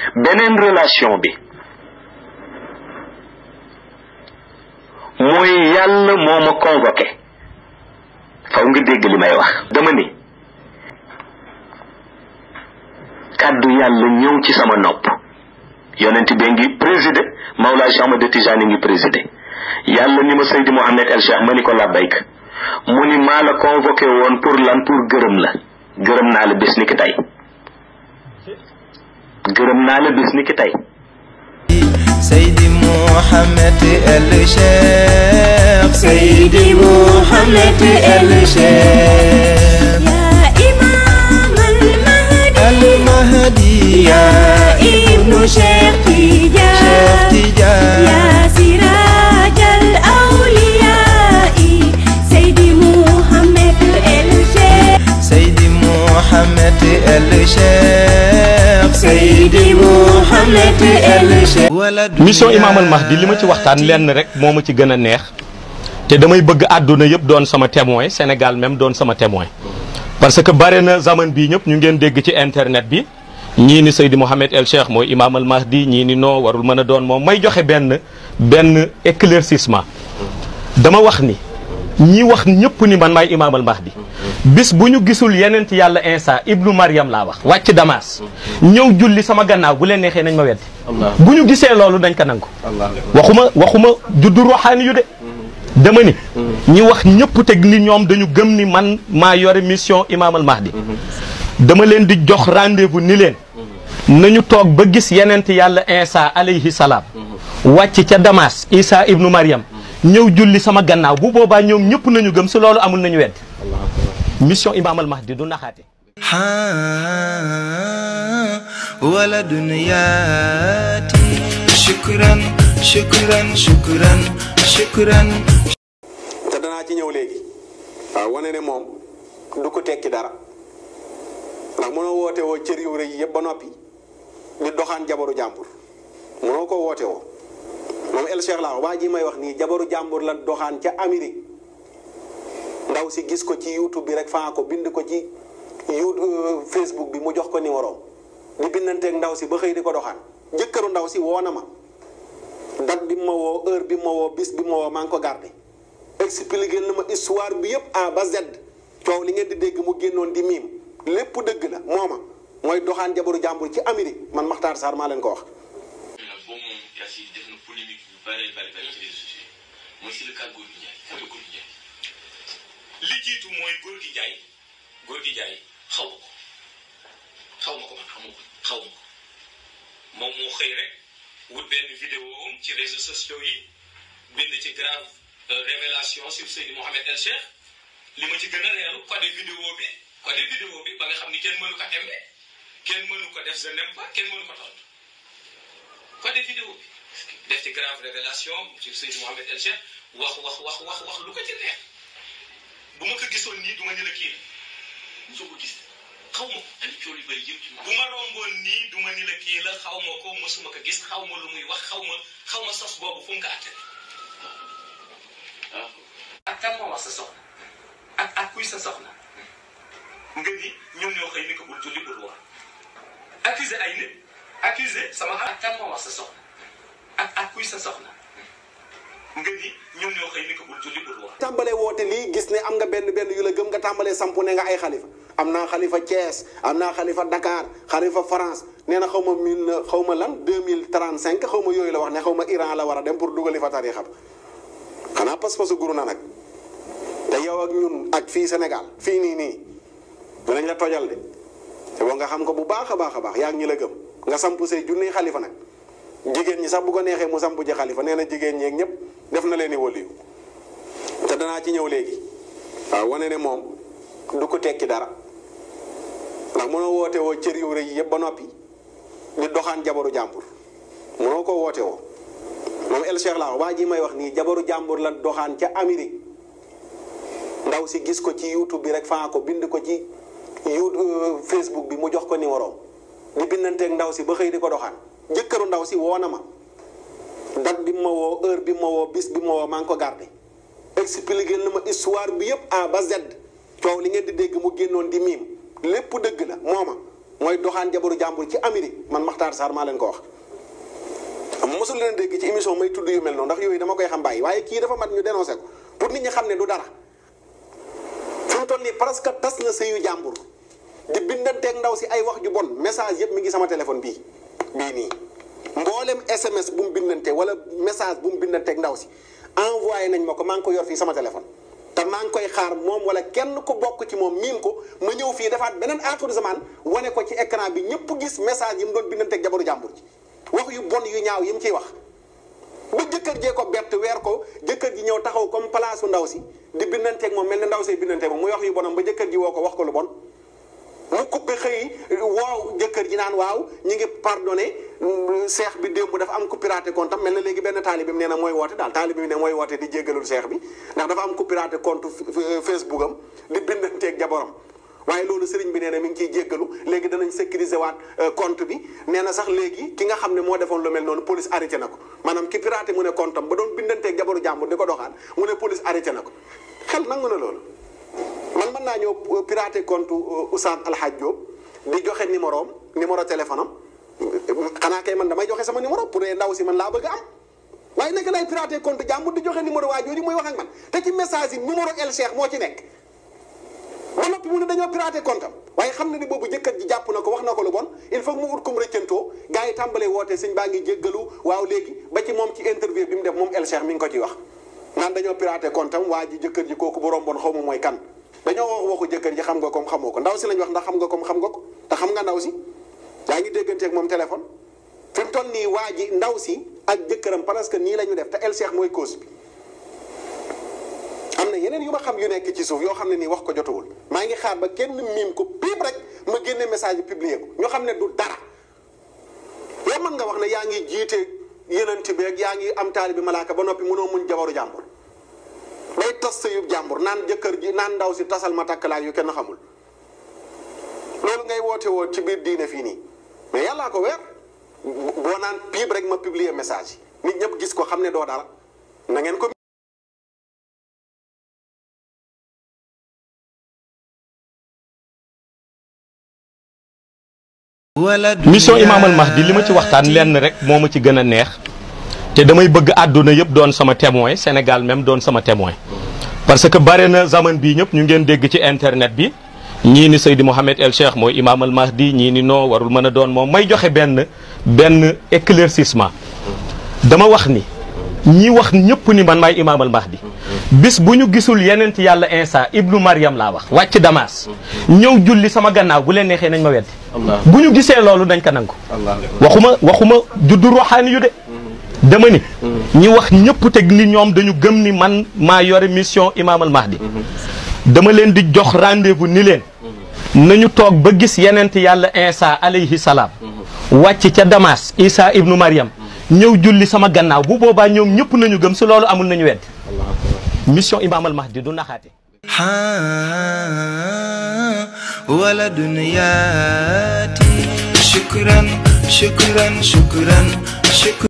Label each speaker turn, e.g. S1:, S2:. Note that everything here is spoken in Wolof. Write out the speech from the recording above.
S1: beneen relation bi mooy yàlla moo ma convoqué faw nga dégg li may wax dama ni kàddu yàlla ñëw ci sama nopp yonent bi ngi présidé Mawlaa Cheikh Ahmad Tijani ngi présidé yàlla ni ma Seydi Mouhamed El Cheikh ma ni ko labbayk mu ni maa la convoqué woon pour lan pour gërëm la gërëm naa la bés ni ki tey gërëm naa la bés ni ki tey
S2: Seydi Mouhamed El Cheikh Seydi Mouhamed El Cheikh
S3: يا إمام المهدي
S2: المهدي
S3: يا ابن شيخ تيجان
S2: شيخ تيجان
S3: يا سراج الأولياء سيدي محمد الشيخ
S2: Seydi Mouhamed El Cheikh Seydi Mouhamed El Cheikh wala
S4: mission Imam al Mahdi li ma ci waxtaan lenn rek moo ma ci gën a neex te damay bëgg àdduna yëpp doon sama témoin Sénégal même doon sama témoin parce que bare na zaman bii ñëpp ñu ngeen dégg ci internet bi ñii ni Seydi Mouhamed El Cheikh mooy Imam al Mahdi ñii ni non warul mën a doon moom may joxe benn benn éclaircissement dama wax ni ñi wax ñëpp ni man maay Imam al Mahdi bis bu ñu gisul yenent yàlla Insa ibnu Maryam laa wax wàcc Damas ñëw julli sama gannaaw bu leen neexee nañ ma weddi bu ñu gisee loolu dañ ko nangu waxuma waxuma juddu ruuxaani yu de dama ni ñi wax ñëpp teg ni ñoom dañu gëm ni man maa yore mission Imam al Mahdi dama leen di jox rendez-vous ni leen nañu toog ba gis yenent yàlla Insa alayhi salaam wàcc ca Damas Isa ibnu Maryam ñëw julli sama gannaaw bu boobaa ñoom ñëpp nañu gëm si loolu amul nañu weddi mission Imam al Mahdi du naxaate
S2: ها ولد ياتي شكرا شكرا شكرا شكرا
S5: te danaa ci ñëw léegi waaw wane ne moom du ko tekki dara ndax mënoo woote woo cër yu rëy yëpp ba noppi di doxaan jabaru jàmbur mënoo ko woote woo moom El Cheikh laa waa ji may wax nii jabaru jàmbur la doxaan ca Amérique ndaw si gis ko ci YouTube bi rek faa ko bind ko ci YouTube Facebook bi mu jox ko numéro di bindanteeg ndaw si ba xëy di ko doxaan jëkkëru ndaw si woo na ma date bi ma woo heure bi ma woo bis bi ma woo maa ngi ko gardé expliqué na ma histoire bi yëpp A ba Z coow li ngeen di dégg mu génnoon di miim lépp dëgg la mooma mooy doxaan jabaru jàmbur ci Amérique man Makhtar Sarr maa leen ko wax.
S6: nag boobu moom yaa si def na polémique yu bare bare bare ci réseaux sociaux yi mooy si le cas Gorgui Ndiaye xam nga Gorgui Ndiaye li jiitu mooy Gorgui Ndiaye Gorgui Ndiaye xaw ma ko xaw ma ko man xamu ko xaw ma ko moom moo xëy rek wut benn vidéo am ci réseaux sociaux yi bind ci grave euh, révélation sur Seydi Mouhamed El Cheikh li ma ci gën a reelu code vidéo bi code vidéo bi ba nga xam ni kenn mënu ko aimé kenn mënu ko def je n'aime pas kenn mënu ko tontu code vidéo bi def ci grave révélation sur Seydi Mouhamed El Cheikh wax wax wax wax wax lu ko ci neex bu ma ko gisoon nii du ma ni la kii la mosoo ko gis xaw ma ko ani coow yu bëri yëpp ci bu ma romboon nii du ma ni la kii la xaw ma ko mosuma ko gis xaw ma lu muy wax xaw ma xaw ma sos boobu fu mu ko àtte waaw ak kan moo wax sa soxna ak ak kuy sa soxna nga ni ñoom ñoo xëy ni ko bul julli bul woor accusé ay nit accusé sama ak kan moo wax sa soxna ak ak kuy sa soxna nga ni ñoom ñoo xëy ni ko bul julli bul woor
S5: tàmbalee woote lii gis ne am nga benn benn yu la gëm nga tàmbalee sampu ne nga ay xalifa am naa xalifa Thiès am naa xalifa Dakar xalifa France nee na xaw ma mille xaw ma lan deux mille trente cinq xaw ma yooyu la wax ne xaw ma Iran la war a dem pour dugali fa tarixa ba xanaa pas-pasu guru na nag te yow ak ñun ak fii Sénégal fii nii nii dinañ la tojal de te boo nga xam ko bu baax a baax a baax yaa ngi ñi la gëm nga sampu say junniy xalifa nag jigéen ñi sax bu ko neexee mu sampu ci xalifa nee na jigéen ñeeg ñëpp def na leen i waliyu te danaa ci ñëw léegi waaw wane ne moom du ko tekki dara ndax mënoo woote woo cër yu rëy yëpp ba noppi di doxaan jabaru jàmbur mënoo ko woote woo moom El Cheikh laa waa ji may wax nii jabaru jàmbur la doxaan ca Amérique ndaw si gis ko ci YouTube bi rek faa ko bind ko ci YouTube Facebook bi mu jox ko numéro di bindanteeg ndaw si ba xëy di ko doxaan jëkkëru ndaw si woo na ma date bi ma woo heure bi ma woo bis bi ma woo maa ngi ko gardé expliqué na ma histoire bi yëpp A ba Z coow li ngeen di dégg mu génnoon di miim lépp dëgg la mooma mooy doxaan jabaru jàmbur ci Amérique man Makhtar Sarr maa leen ko wax. am mosul leen dégg ci émission may tudd yu mel noonu ndax yooyu dama koy xam bàyyi waaye kii dafa mat ñu dénoncé ko pour nit ñi xam ne du dara fi mu toll nii parce que tas na sëyu jàmbur di bindanteeg ndaw si ay wax ju bon message yëpp mi ngi sama téléphone bii bii nii mboolem SMS bu mu bindante wala message bu mu bindanteeg ndaw si envoyé nañ ma ko maa ngi ko yor fii sama téléphone. te maa ngi koy xaar moom wala kenn ku bokk ci moom miin ko ma ñëw fii defaat beneen aaxiru zaman wane ko ci écran bi ñëpp gis message yi mu doon bindanteeg jabaru jàmbur ji wax yu bon yu ñaaw yi mu ciy wax. ba jëkkër jee ko bett weer ko jëkkër ji ñëw taxaw comme place ndaw si di bindanteeg moom mel ne ndaw see bindanteeg moom muy wax yu bonam ba jëkkër ji woo ko wax ko lu bon. mu coupé xëy waaw jëkkër ji naan waaw ñu ngi pardonné seex bi démb dafa am ku piraté compte am mel na léegi benn taalibe bi nee na mooy woote daal taalibe bi ne mooy woote di jéggalul seex bi ndax dafa am ku piraté compte Facebook am di bindanteeg jaboram waaye loolu sëriñ bi nee na mi ngi ciy jéggalu léegi danañ sécuriser waat compte bi nee na sax léegi ki nga xam ne moo defoon lu mel noonu police arrêté na ko maanaam ki piraté mu ne compte am ba doon bindanteeg jabaru jàmbur di ko doxaan mu ne police arrêté na ko xel nangu na loolu man mën naa ñëw pirater compte Oustaz Alhaj Diop di joxe numéro am numéro téléphone am xanaa kay man damay joxe sama numéro pour ndaw si man laa bëgg am waaye nekk lay pirater compte jàmbur di joxe numéro waa jooju muy wax ak man te ci message yi numéro El Cheikh moo ci nekk. ba noppi mu ne dañoo pirater compte am waaye xam na ni boobu jëkkër ji jàpp na ko wax na ko lu bon il faut mu ut kum rëccantoo gars yi tàmbalee woote sëñ baa ngi jéggalu waaw léegi ba ci moom ci interview bi mu def moom El Cheikh mi ngi ko ci wax. naan dañoo pirater compte am waa ji jëkkër ji kooku bu romboon xaw ma mooy kan dañoo wax waxu jëkkër ji xam nga comme xamoo ko ndaw si lañ wax ndax xam nga comme xam nga ko te xam nga ndaw si yaa ngi dégganteeg moom téléphone fi mu toll nii waa ji ndaw si ak jëkkëram parce que nii la ñu def te El Cheikh mooy cause bi am na yeneen yu ma xam yu nekk ci suuf yoo xam ne nii wax ko jotawul maa ngi xaar ba kenn miim ko piip rek ma génne message yi publier ko ñoo xam ne du dara yow mën nga wax ne yaa ngi jiite yeneen bi ak yaa ngi am taalibi malaaka ba noppi mënoo muñ jabaru jàmbur day tas sa yub jàmbur naan jëkkër ji naan ndaw si tasal ma takkalaay yu kenn xamul loolu ngay woote woo ci biir diine fii nii mais yàllaa ko weer boo naan piib rek ma publier message yi nit ñëpp gis ko xam ne doo dara na ngeen ko
S4: mission Imam Al Mahdi li ma ci waxtaan lenn rek moo ma ci gën a neex te damay bëgg àdduna yëpp doon sama témoin Sénégal même doon sama témoin parce que bare na zaman bii ñëpp ñu ngeen dégg ci internet bi ñii ni Seydi Mouhamed El Cheikh mooy Imam Al Mahdi ñii ni non warul mën a doon moom may joxe benn benn éclaircissement dama wax ni ñi wax ñëpp ni man maay Imam Al Mahdi bis bu ñu gisul yeneen ci yàlla Insa ibnu Maryam laa wax wàcc Damas ñëw julli sama gannaaw bu leen neexee nañ ma weddi bu ñu gisee loolu dañ ko nangu waxuma waxuma juddu ruuxaani yu de dama ni ñi wax ñëpp teg ni ñoom dañu gëm ni man maa yore mission Imam Al Mahdi dama leen di jox rendez-vous ni leen nañu toog ba gis yenent yàlla Insa alayhi salaam wàcc ca Damas Isa ibnu Maryam ñëw julli sama gannaaw bu boobaa ñoom ñëpp nañu gëm si loolu amul nañu wedd mission Imam Al Mahdi du naxaate
S2: ولد ياتي شكرا شكرا شكرا شكرا